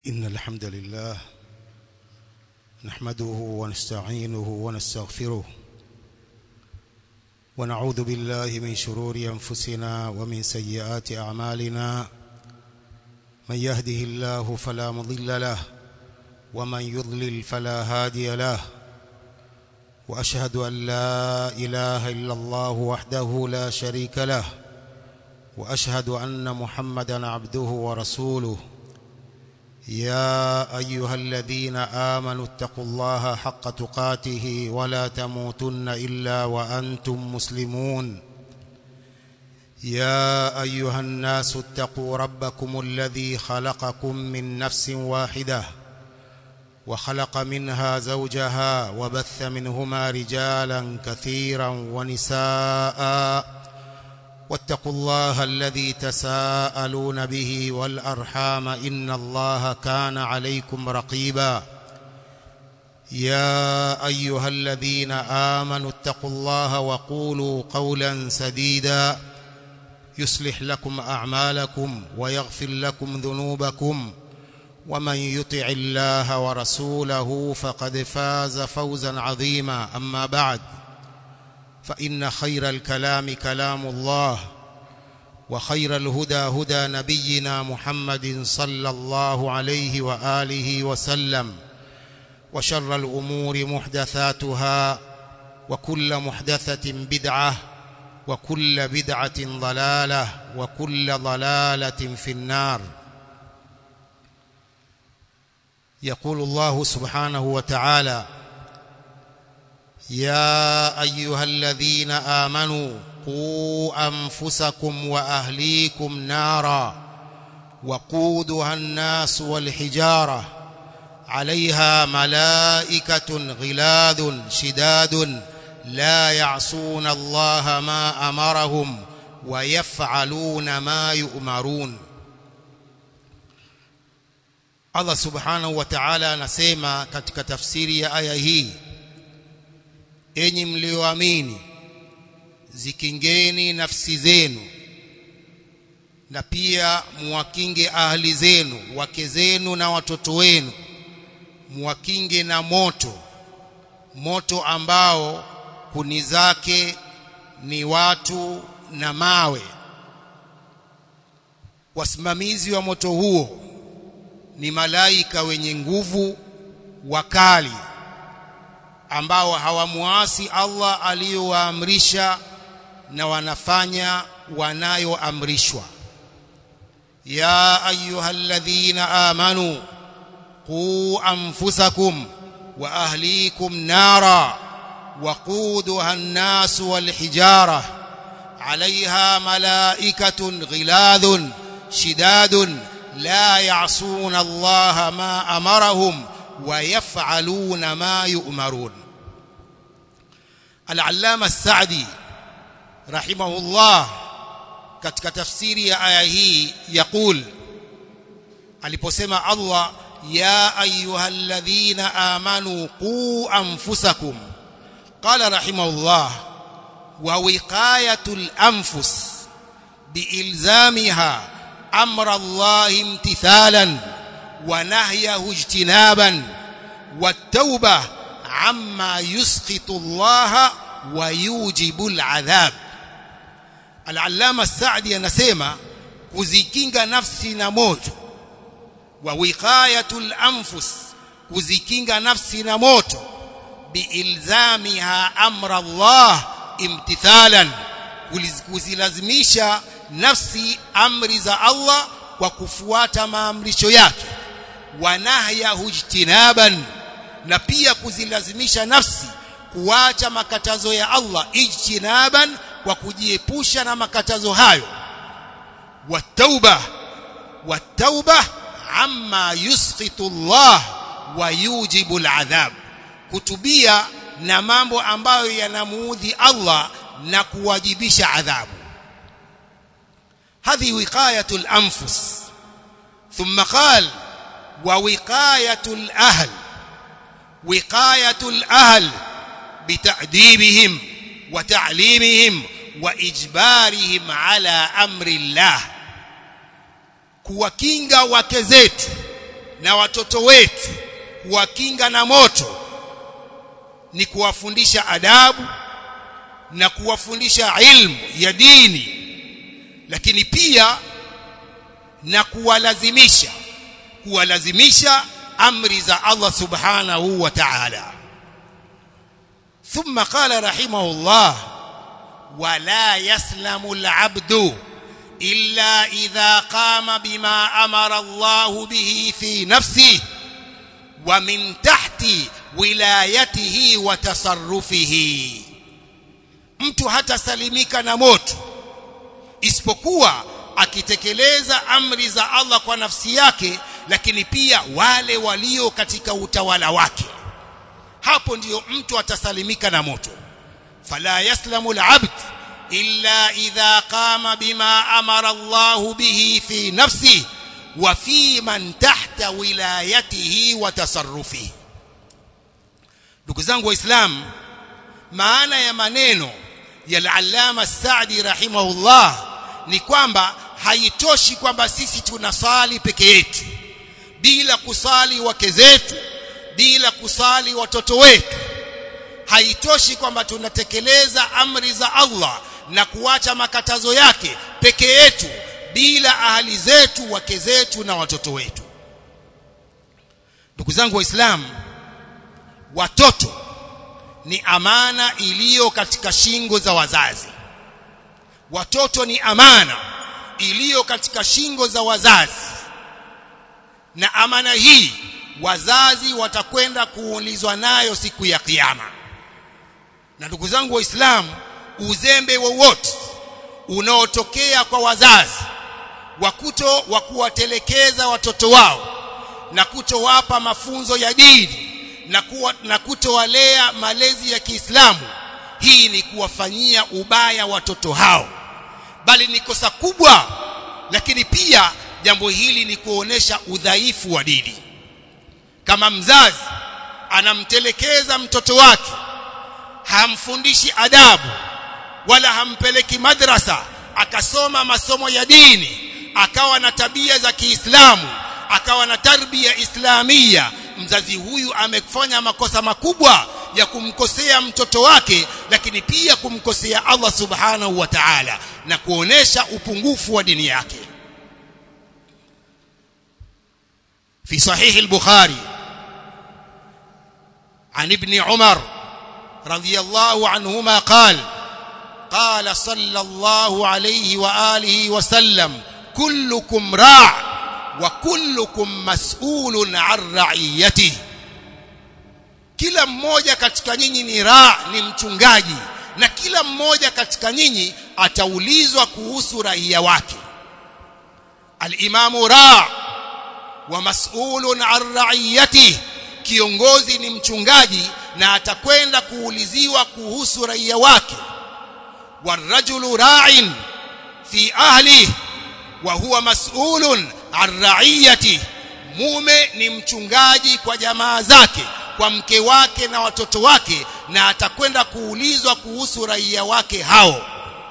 إن الحمد لله نحمده ونستعينه ونستغفره ونعوذ بالله من شرور أنفسنا ومن سيئات أعمالنا من يهده الله فلا مضل له ومن يضلل فلا هادي له وأشهد أن لا إله إلا الله وحده لا شريك له وأشهد أن محمدا عبده ورسوله يا أيها الذين آمنوا اتقوا الله حق تقاته ولا تموتن إلا وأنتم مسلمون يا أيها الناس اتقوا ربكم الذي خلقكم من نفس واحدة وخلق منها زوجها وبث منهما رجالا كثيرا ونساءً واتقوا الله الذي تساءلون به والأرحام إن الله كان عليكم رقيبا يا أيها الذين آمنوا اتقوا الله وقولوا قولا سديدا يصلح لكم أعمالكم ويغفر لكم ذنوبكم ومن يطع الله ورسوله فقد فاز فوزا عظيما أما بعد فإن خير الكلام كلام الله وخير الهدى هدى نبينا محمد صلى الله عليه وآله وسلم وشر الأمور محدثاتها وكل محدثة بدعة وكل بدعة ضلالة وكل ضلالة في النار يقول الله سبحانه وتعالى يا أيها الذين آمنوا قوا أنفسكم وأهليكم نارا وقودها الناس والحجارة عليها ملائكة غلاذ شداد لا يعصون الله ما أمرهم ويفعلون ما يؤمرون Allah subhanahu wa ta'ala anasema katika tafsiri ya aya hii enyi mlioamini zikingeni nafsi zenu na pia muwakinge ahli zenu wake zenu na watoto wenu muwakinge na moto moto ambao kuni zake ni watu na mawe wasimamizi wa moto huo ni malaika wenye nguvu wakali ambao hawamuasi Allah aliyowaamrisha na wanafanya wanayoamrishwa ya ayyuhalladhina amanu qu anfusakum wa ahlikum nara waquduha an-nas wal hijara عليها ملائكة غلاظ شداد لا يعصون الله ما أمرهم ويفعلون ما يؤمرون العلامة السعدي رحمه الله katika tafsiri ya aya hii yaqul aliposema Allah ya ayyuhalladhina amanu qu anfusakum qala rahimahullah wa wiqayatul anfus biilzamiha amra Allah imtithalan wa nahyahu ijtinaban والتوبة عما يسخط الله ويوجب العذاب العلامة السعدي anasema kuzikinga nafsi na moto wa wiqayatul anfus kuzikinga nafsi na moto biilzamiha amra Allah imtithalan kuzilazimisha nafsi amri za Allah kwa kufuata maamrisho yake wa nahyahu ijtinaban na pia kuzilazimisha nafsi kuacha makatazo ya Allah ijtinaban kwa kujiepusha na makatazo hayo watauba watauba amma yusqitu Allah wa yujibu al'adhab kutubia na mambo ambayo yanamuudhi Allah na kuwajibisha adhabu هذه وقايه الانفس ثم قال ووقايه الاهل وقايه الاهل بتاديبهم وتعليمهم واجبارهم على امر الله kuwakinga wake zetu na watoto wetu kuwakinga na moto ni kuwafundisha adabu na kuwafundisha ilmu ya dini lakini pia na kuwalazimisha kuwalazimisha amri za Allah subhanahu wa ta'ala ثم قال رحمه الله ولا يسلم العبد إلا إذا قام بما أمر الله به في نفسه ومن تحت ولايته وتصرفه mtu hatasalimika na moto isipokuwa akitekeleza amri za Allah kwa nafsi yake lakini pia wale walio katika utawala wake hapo ndiyo mtu atasalimika na moto fala yaslamu alabd illa idha qama bima amara Allah bihi fi nafsihi wa fi man tahta wilayatihi wa tasarrufihi ndugu zangu waislamu maana ya maneno ya al-allama Saadi rahimahullah ni kwamba haitoshi kwamba sisi tunasali peke yetu bila kusali wake zetu bila kusali watoto wetu haitoshi kwamba tunatekeleza amri za Allah na kuacha makatazo yake peke yetu bila ahali zetu wake zetu na watoto wetu ndugu zangu waislamu watoto ni amana iliyo katika shingo za wazazi watoto ni amana iliyo katika shingo za wazazi na amana hii wazazi watakwenda kuulizwa nayo siku ya kiyama na ndugu zangu waislamu uzembe wowote unaotokea kwa wazazi wakuto wa kuwatelekeza watoto wao na kutowapa mafunzo ya dini na, kuwa, na kutowalea malezi ya Kiislamu hii ni kuwafanyia ubaya watoto hao bali ni kosa kubwa lakini pia jambo hili ni kuonesha udhaifu wa dini kama mzazi anamtelekeza mtoto wake hamfundishi adabu wala hampeleki madrasa akasoma masomo ya dini akawa na tabia za Kiislamu akawa na tarbia islamia mzazi huyu amefanya makosa makubwa ya kumkosea mtoto wake lakini pia kumkosea Allah subhanahu wa ta'ala na kuonesha upungufu wa dini yake في صحيح البخاري عن ابن عمر رضي الله عنهما قال قال صلى الله عليه واله وسلم كلكم راع وكلكم مسؤول عن رعيته kila mmoja katika nyinyi ni raa ni mchungaji na kila mmoja katika nyinyi ataulizwa kuhusu raia wake al-imamu raa wa mas'ulun an ra'iyatihi kiongozi ni mchungaji na atakwenda kuuliziwa kuhusu raia wake warajulu ra'in fi ahli wa huwa mas'ulun an ra'iyati mume ni mchungaji kwa jamaa zake kwa mke wake na watoto wake na atakwenda kuulizwa kuhusu raia wake hao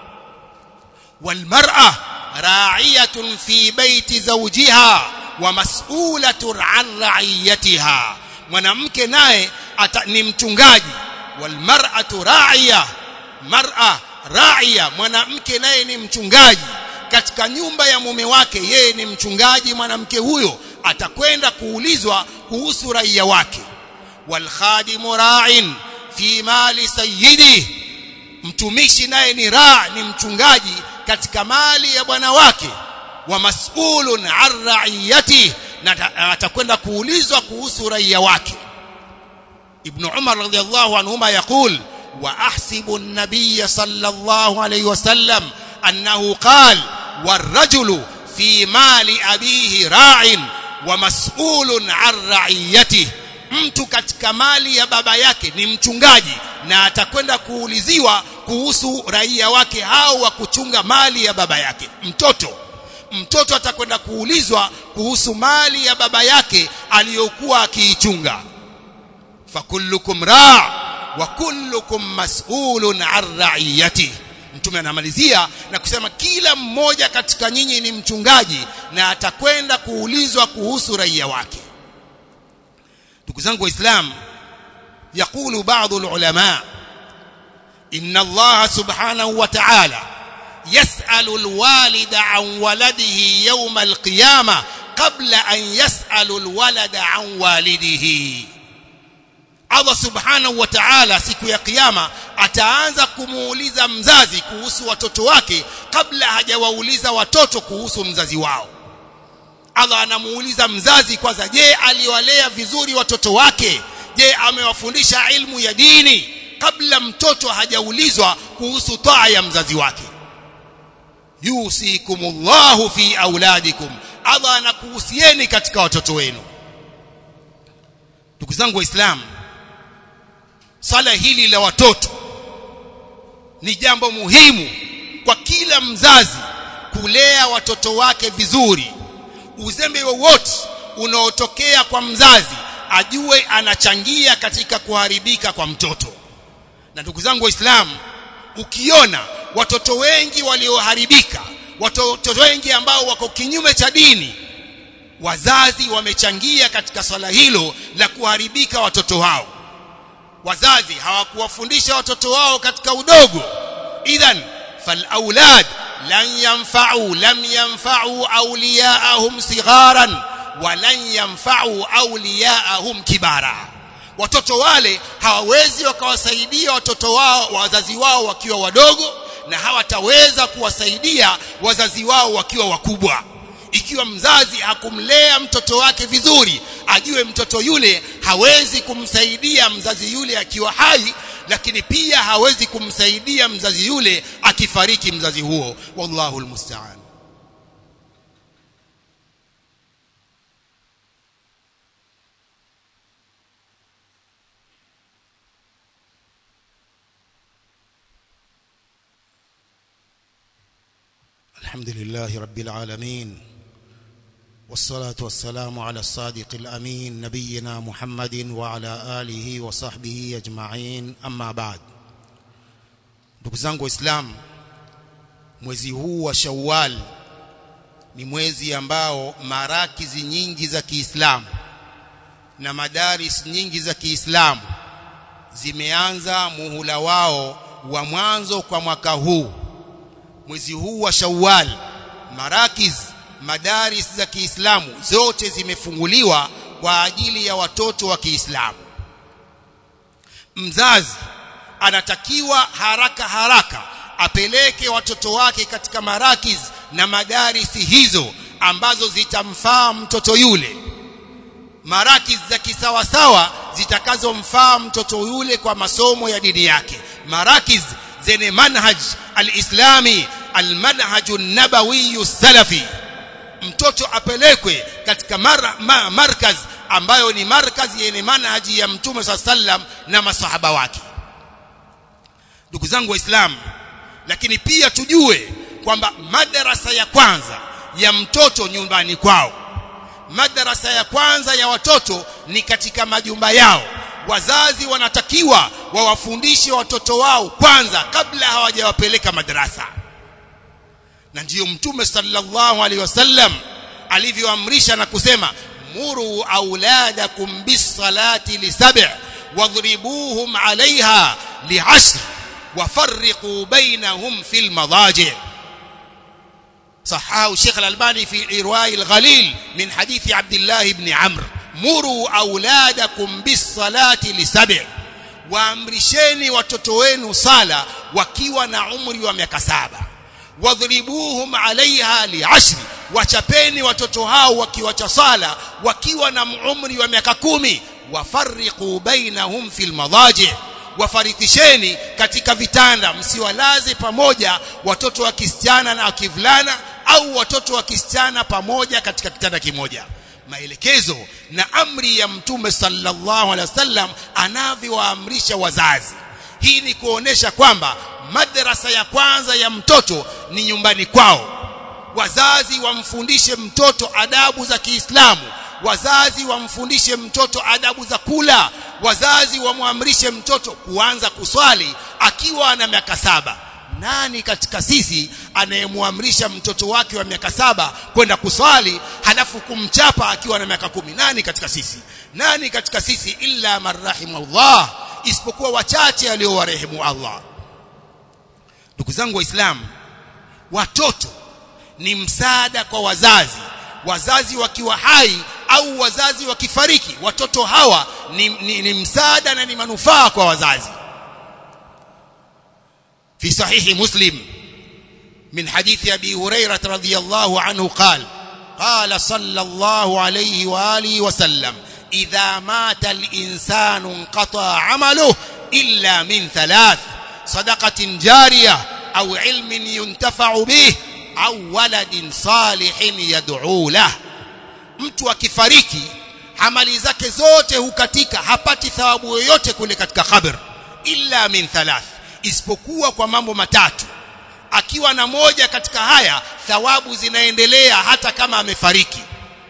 walmar'a ra'iyatun fi baiti zawjiha wa mas'ulatun an ra'iyatiha mwanamke naye ni mchungaji walmar'atu ra'iya mar'a ra'iya mwanamke naye ni mchungaji katika nyumba ya mume wake yeye ni mchungaji mwanamke huyo atakwenda kuulizwa kuhusu raia wake walkhadimu ra'in fi mali sayyidi mtumishi naye ni ra ni mchungaji katika mali ya bwana wake wa mas'ulun an ra'iyati na atakwenda kuulizwa kuhusu raia wake ibn umar radhiyallahu anhuma yaqul wa ahsibu an-nabiy sallallahu alayhi wasallam annahu qala والرجل في مال أبيه راع ومسؤول عن رعيته mtu katika mali ya baba yake ni mchungaji na atakwenda kuuliziwa kuhusu raia wake hao wa kuchunga mali ya baba yake mtoto mtoto atakwenda kuulizwa kuhusu mali ya baba yake aliyokuwa akiichunga fakullukum ra wa kullukum mas'ulun an ra'iyatihi mtume anamalizia na kusema kila mmoja katika nyinyi ni mchungaji na atakwenda kuulizwa kuhusu raia wake ndugu zangu waislamu يقول بعض العلماء إن الله سبحانه وتعالى يسأل الوالد عن ولده يوم القيامة قبل أن يسأل الولد عن والده Allah subhanahu wa ta'ala siku ya kiyama ataanza kumuuliza mzazi kuhusu watoto wake kabla hajawauliza watoto kuhusu mzazi wao Allah anamuuliza mzazi kwanza je aliwalea vizuri watoto wake je amewafundisha ilmu ya dini kabla mtoto hajaulizwa kuhusu taa ya mzazi wake yusikumullahu fi auladikum Allah anakuhusieni katika watoto wenu ndugu zangu waislamu swala hili la watoto ni jambo muhimu kwa kila mzazi kulea watoto wake vizuri uzembe wowote unaotokea kwa mzazi ajue anachangia katika kuharibika kwa mtoto na ndugu zangu waislamu ukiona watoto wengi walioharibika watoto wengi ambao wako kinyume cha dini wazazi wamechangia katika swala hilo la kuharibika watoto hao wazazi hawakuwafundisha watoto wao katika udogo idhan falaulad lan yanfa'u lam yanfa'u awliyaahum sigharan walan yanfa'u awliyaahum kibara watoto wale hawawezi wakawasaidia watoto wao wazazi wao wakiwa wadogo na hawataweza kuwasaidia wazazi wao wakiwa wakubwa ikiwa mzazi hakumlea mtoto wake vizuri ajue mtoto yule hawezi kumsaidia mzazi yule akiwa hai lakini pia hawezi kumsaidia mzazi yule akifariki mzazi huo wallahu almusta'an الحمد لله رب العالمين والصلاة والسلام على الصادق الأمين نبينا محمد وعلى آله وصحبه أجمعين أما بعد ndugu zangu waislamu mwezi huu wa Shawwal ni mwezi ambao marakizi nyingi za Kiislamu na madaris nyingi za Kiislamu zimeanza muhula wao wa mwanzo kwa mwaka huu mwezi huu wa Shawwal marakiz madaris za Kiislamu zote zimefunguliwa kwa ajili ya watoto wa Kiislamu mzazi anatakiwa haraka haraka apeleke watoto wake katika marakiz na madarisi hizo ambazo zitamfaa mtoto yule marakiz za kisawasawa zitakazomfaa mtoto yule kwa masomo ya dini yake marakiz zenye manhaj alislami almanhaj an-nabawi salafi mtoto apelekwe katika mar, ma, markaz ambayo ni markaz yenye manhaji ya mtume sallam na masahaba wake ndugu zangu waislamu lakini pia tujue kwamba madarasa ya kwanza ya mtoto nyumbani kwao madarasa ya kwanza ya watoto ni katika majumba yao wazazi wanatakiwa wawafundishe watoto wao kwanza kabla hawajawapeleka madarasa na ndiyo mtume sallallahu alaihi wasallam alivyoamrisha na kusema muru auladakum bisalati lisab' wadhribuhum alaiha li'ashr وفرقوا بينهم في المضاجع صححه الشيخ الألباني في إرواء الغليل من حديث عبد الله بن عمرو مروا أولادكم بالصلاة لسبع waamrisheni watoto wenu sala wakiwa na umri wa miaka saba wadhribuhum alaiha liashri wachapeni watoto hao wakiwacha sala wakiwa na umri wa miaka kumi wafarriqu bainahum fil madaji wafarikisheni katika vitanda msiwalaze pamoja watoto wa kisichana na kivulana au watoto wa kisichana pamoja katika kitanda kimoja maelekezo na amri ya mtume sallallahu alaihi wasallam anavyowaamrisha wazazi hii ni kuonesha kwamba madrasa ya kwanza ya mtoto ni nyumbani kwao wazazi wamfundishe mtoto adabu za Kiislamu wazazi wamfundishe mtoto adabu za kula wazazi wamwamrishe mtoto kuanza kuswali akiwa na miaka saba nani katika sisi anayemwamrisha mtoto wake wa miaka saba kwenda kuswali halafu kumchapa akiwa na miaka kumi nani katika sisi nani katika sisi illa man rahimahullah isipokuwa wachache aliowarehemu Allah ndugu zangu waislamu watoto ni msaada kwa wazazi wazazi wakiwa hai au wazazi wakifariki watoto hawa ni, ni, ni msaada na ni manufaa kwa wazazi في صحيح مسلم من حديث أبي هريرة رضي الله عنه قال قال صلى الله عليه وآله وسلم إذا مات الإنسان انقطع عمله إلا من ثلاث صدقة جارية أو علم ينتفع به أو ولد صالح يدعو له mtu akifariki amali zake zote hukatika hapati thawabu yoyote kule katika kabr illa min thalath isipokuwa kwa mambo matatu akiwa na moja katika haya thawabu zinaendelea hata kama amefariki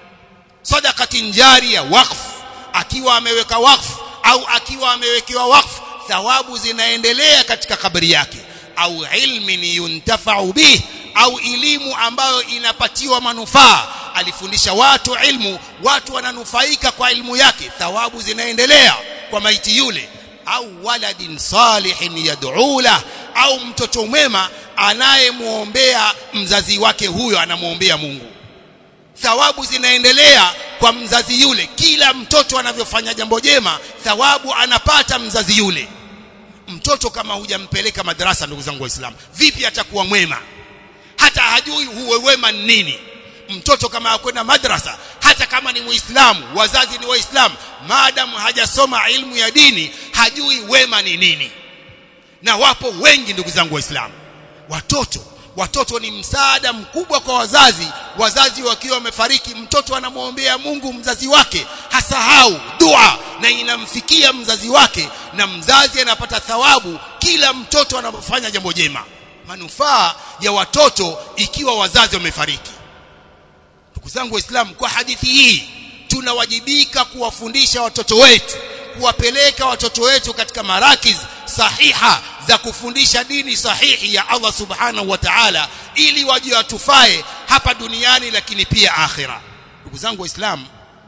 sadaqatin jariya waqf akiwa ameweka waqf au akiwa amewekewa waqf thawabu zinaendelea katika kabri yake au ilmin yuntafa'u bih au elimu ambayo inapatiwa manufaa alifundisha watu ilmu watu wananufaika kwa ilmu yake thawabu zinaendelea kwa maiti yule au waladin salihin yad'u la au mtoto mwema anayemuombea mzazi wake huyo anamuombea Mungu thawabu zinaendelea kwa mzazi yule kila mtoto anavyofanya jambo jema thawabu anapata mzazi yule mtoto kama hujampeleka madrasa ndugu zangu waislamu vipi atakuwa mwema hata hajui huwe wema ni nini mtoto kama akwenda madrasa hata kama ni muislamu wazazi ni waislamu maadamu hajasoma ilmu ya dini hajui wema ni nini na wapo wengi ndugu zangu waislamu watoto watoto ni msaada mkubwa kwa wazazi wazazi wakiwa wamefariki mtoto anamwombea Mungu mzazi wake hasahau dua na inamfikia mzazi wake na mzazi anapata thawabu kila mtoto anapofanya jambo jema manufaa ya watoto ikiwa wazazi wamefariki ndugu zangu waislamu kwa hadithi hii tunawajibika kuwafundisha watoto wetu kuwapeleka watoto wetu katika marakiz sahiha za kufundisha dini sahihi ya Allah subhanahu wa ta'ala ili waje watufae hapa duniani lakini pia akhira ndugu zangu waislamu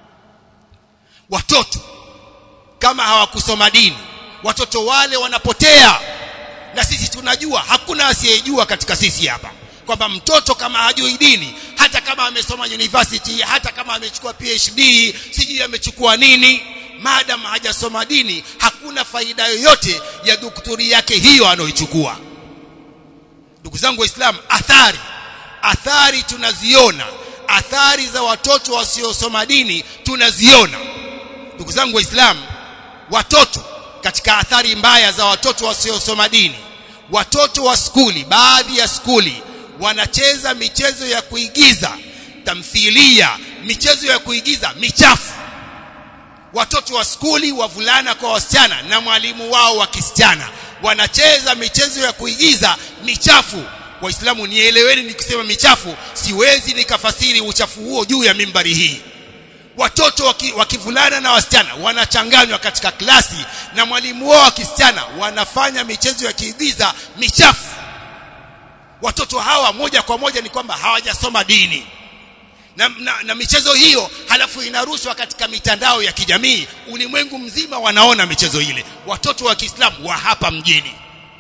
watoto kama hawakusoma dini watoto wale wanapotea na sisi tunajua hakuna asiyejua katika sisi hapa kwamba mtoto kama hajui dini hata kama amesoma university hata kama amechukua PhD sijui amechukua nini maadamu hajasoma dini hakuna faida yoyote ya daktari yake hiyo anayoichukua ndugu zangu waislamu athari athari tunaziona athari za watoto wasiosoma dini tunaziona ndugu zangu waislamu watoto katika athari mbaya za watoto wasiosoma dini watoto wa skuli baadhi ya skuli wanacheza michezo ya kuigiza tamthilia michezo ya kuigiza michafu watoto wa skuli wavulana kwa wasichana na mwalimu wao wa kisichana wanacheza michezo ya kuigiza michafu waislamu nieleweni nikisema michafu siwezi nikafasiri uchafu huo juu ya mimbari hii watoto wakivulana na wasichana wanachanganywa katika klasi na mwalimu wao wa kisichana wanafanya michezo ya kiigiza michafu watoto hawa moja kwa moja ni kwamba hawajasoma dini na, na, na michezo hiyo halafu inarushwa katika mitandao ya kijamii ulimwengu mzima wanaona michezo ile watoto wa Kiislamu wa hapa mjini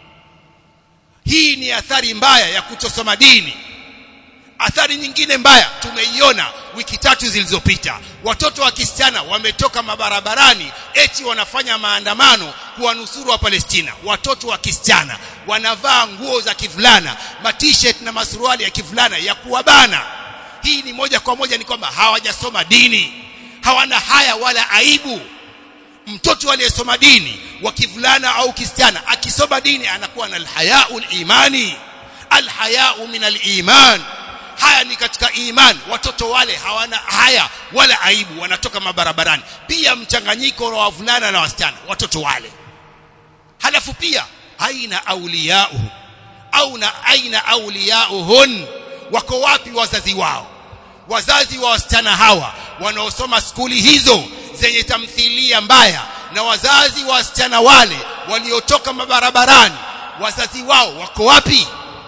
hii ni athari mbaya ya kutosoma dini athari nyingine mbaya tumeiona wiki tatu zilizopita watoto wa kisichana wametoka mabarabarani eti wanafanya maandamano kuwanusuru wa Palestina watoto wa kisichana wanavaa nguo za kivulana ma-t-shirt na masuruali ya kivulana ya kuwabana hii ni moja kwa moja ni kwamba hawajasoma dini hawana haya wala aibu mtoto aliyesoma dini wa kivulana au kisichana akisoma dini anakuwa na alhayaul imani alhayau min aliman haya ni katika iman watoto wale hawana haya wala aibu wanatoka mabarabarani pia mchanganyiko wa wavulana na wasichana watoto wale halafu pia aina auliyauhu au na aina auliyauhun wako wapi wazazi wao wazazi wa wasichana hawa wanaosoma skuli hizo zenye tamthilia mbaya na wazazi wa wasichana wale waliotoka mabarabarani wazazi wao wako wapi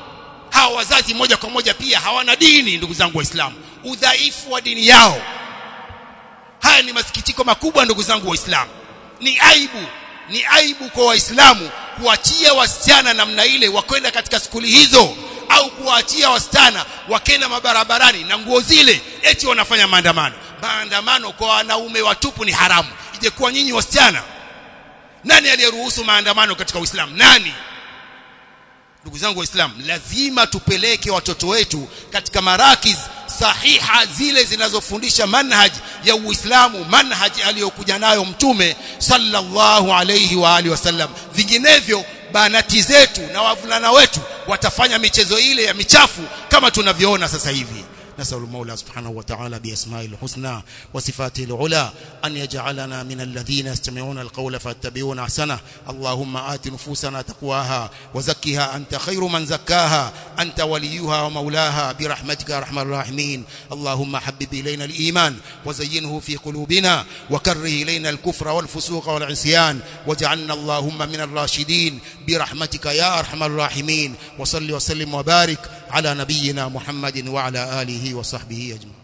hawa wazazi moja kwa moja pia hawana dini ndugu zangu waislamu udhaifu wa dini yao haya ni masikitiko makubwa ndugu zangu waislamu ni aibu ni aibu kwa waislamu kuachia wasichana namna ile wakwenda katika skuli hizo au kuwaachia wasichana wakenda mabarabarani na nguo zile eti wanafanya maandamano maandamano kwa wanaume watupu ni haramu ije kuwa nyinyi wasichana nani aliyeruhusu maandamano katika Uislamu nani ndugu zangu waislamu lazima tupeleke watoto wetu katika marakiz sahiha zile zinazofundisha manhaj ya Uislamu manhaj aliyokuja nayo mtume sallallahu alayhi wa alihi wasallam vinginevyo banati zetu na wavulana wetu watafanya michezo ile ya michafu kama tunavyoona sasa hivi نسأل المولى سبحانه وتعالى بأسمائه الحسنى وصفاته العلى أن يجعلنا من الذين يستمعون القول فاتبعون أحسنه اللهم آت نفوسنا تقواها وزكها أنت خير من زكاها أنت وليها ومولاها برحمتك يا أرحم الراحمين اللهم حبب إلينا الإيمان وزينه في قلوبنا وكره إلينا الكفر والفسوق والعصيان واجعلنا اللهم من الراشدين برحمتك يا أرحم الراحمين وصل وسلم وبارك على نبينا محمد وعلى آله وصحبه أجمعين